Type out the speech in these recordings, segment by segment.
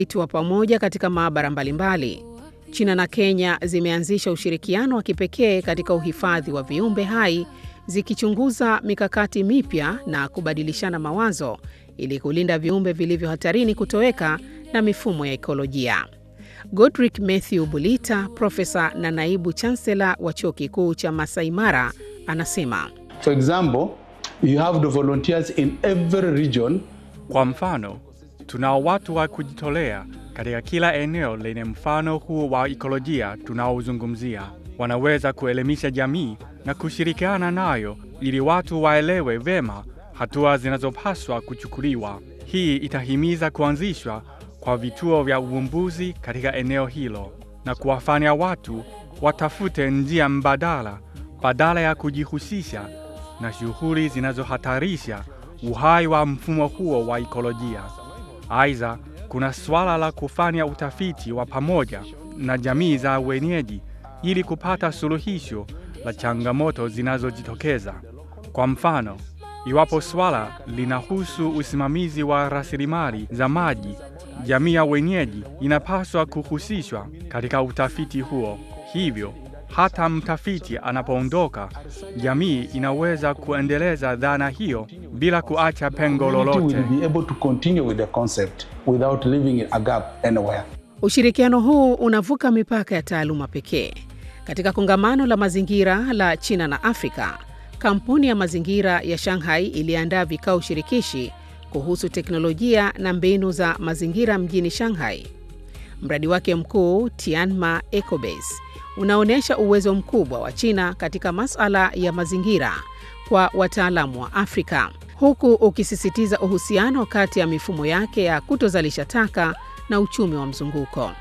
utafiti wa pamoja katika maabara mbalimbali. China na Kenya zimeanzisha ushirikiano wa kipekee katika uhifadhi wa viumbe hai, zikichunguza mikakati mipya na kubadilishana mawazo ili kulinda viumbe vilivyo hatarini kutoweka na mifumo ya ekolojia. Godrick Mathew Bulita, profesa na naibu chansela wa chuo kikuu cha Masai Mara, anasema For example, you have the volunteers in every region. Kwa mfano, tunao watu wa kujitolea katika kila eneo lenye mfano huo wa ekolojia tunaozungumzia. Wanaweza kuelimisha jamii na kushirikiana nayo ili watu waelewe vema hatua zinazopaswa kuchukuliwa. Hii itahimiza kuanzishwa kwa vituo vya uvumbuzi katika eneo hilo na kuwafanya watu watafute njia mbadala badala ya kujihusisha na shughuli zinazohatarisha uhai wa mfumo huo wa ekolojia. Aidha, kuna suala la kufanya utafiti wa pamoja na jamii za wenyeji ili kupata suluhisho la changamoto zinazojitokeza. Kwa mfano, iwapo swala linahusu usimamizi wa rasilimali za maji, jamii ya wenyeji inapaswa kuhusishwa katika utafiti huo. Hivyo, hata mtafiti anapoondoka, jamii inaweza kuendeleza dhana hiyo bila kuacha pengo Community lolote. will be able to continue with the concept without leaving a gap anywhere. Ushirikiano huu unavuka mipaka ya taaluma pekee. Katika kongamano la mazingira la China na Afrika, kampuni ya mazingira ya Shanghai iliandaa vikao shirikishi kuhusu teknolojia na mbinu za mazingira mjini Shanghai. Mradi wake mkuu Tianma Ecobase unaonyesha uwezo mkubwa wa China katika masuala ya mazingira kwa wataalamu wa Afrika, huku ukisisitiza uhusiano kati ya mifumo yake ya kutozalisha taka na uchumi wa mzunguko.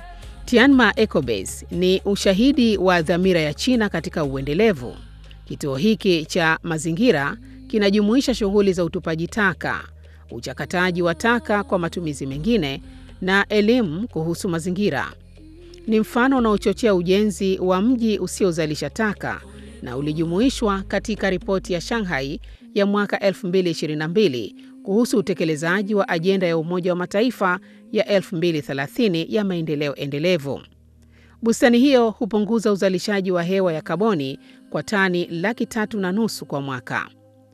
Tianma Ecobase ni ushahidi wa dhamira ya China katika uendelevu. Kituo hiki cha mazingira kinajumuisha shughuli za utupaji taka, uchakataji wa taka kwa matumizi mengine na elimu kuhusu mazingira. Ni mfano unaochochea ujenzi wa mji usiozalisha taka na ulijumuishwa katika ripoti ya Shanghai ya mwaka 2022 kuhusu utekelezaji wa ajenda ya Umoja wa Mataifa ya 2030 ya maendeleo endelevu. Bustani hiyo hupunguza uzalishaji wa hewa ya kaboni kwa tani laki tatu na nusu kwa mwaka.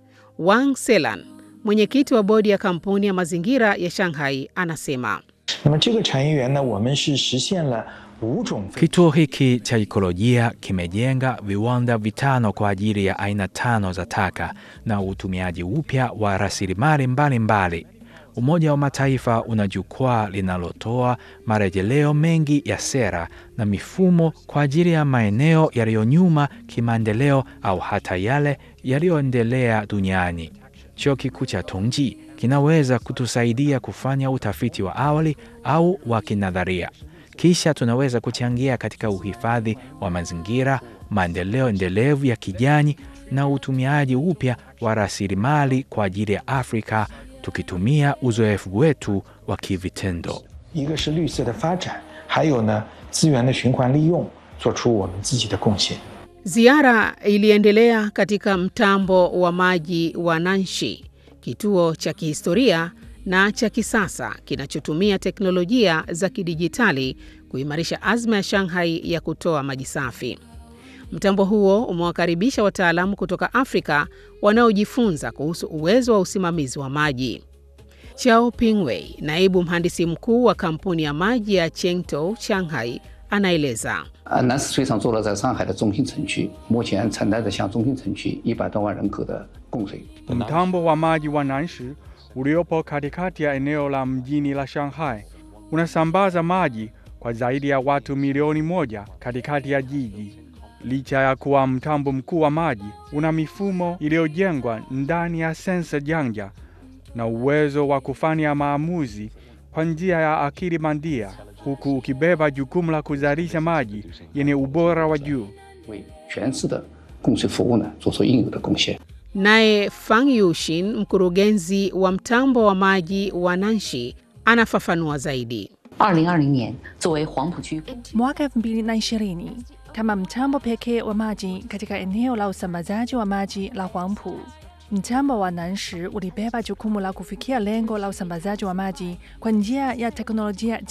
Wang Selan, mwenyekiti wa bodi ya kampuni ya mazingira ya Shanghai, anasema 那么这个产业园呢，我们是实现了五种 Kituo hiki cha ekolojia kimejenga viwanda vitano kwa ajili ya aina tano za taka na utumiaji upya wa rasilimali mbalimbali. Umoja wa Mataifa una jukwaa linalotoa marejeleo mengi ya sera na mifumo kwa ajili ya maeneo yaliyo nyuma kimaendeleo au hata yale yaliyoendelea duniani. Chuo kikuu cha Tongji kinaweza kutusaidia kufanya utafiti wa awali au wa kinadharia. Kisha tunaweza kuchangia katika uhifadhi wa mazingira, maendeleo endelevu ya kijani na utumiaji upya wa rasilimali kwa ajili ya Afrika tukitumia uzoefu wetu wa kivitendo. 一个是绿色的发展，还有呢资源的循环利用，做出我们自己的贡献。 Ziara iliendelea katika mtambo wa maji wa Nanshi, kituo cha kihistoria na cha kisasa kinachotumia teknolojia za kidijitali kuimarisha azma ya Shanghai ya kutoa maji safi. Mtambo huo umewakaribisha wataalamu kutoka Afrika wanaojifunza kuhusu uwezo wa usimamizi wa maji. Chao Pingwei, naibu mhandisi mkuu wa kampuni ya maji ya Chengtou Shanghai, anaeleza. 啊，南石水厂坐落在上海的中心城区，目前承担着向中心城区一百多万人口的供水。 Mtambo wa maji wa Nanshi uliopo katikati ya eneo la mjini la Shanghai unasambaza maji kwa zaidi ya watu milioni moja katikati ya jiji. Licha ya kuwa mtambo mkuu wa maji, una mifumo iliyojengwa ndani ya sensa janja na uwezo wa kufanya maamuzi kwa njia ya akili bandia, huku ukibeba jukumu la kuzalisha maji yenye ubora wa juu. 为全市的供水服务呢做出应有的贡献。 Naye Fang Yushin, mkurugenzi wa mtambo wa maji wa Nanshi, anafafanua zaidi. 二零二零年，作为黄浦区 Mwaka 2020 kama mtambo pekee wa maji katika eneo la usambazaji wa maji la Huangpu, mtambo wa Nanshi ulibeba jukumu la kufikia lengo la usambazaji wa maji kwa njia ya teknolojia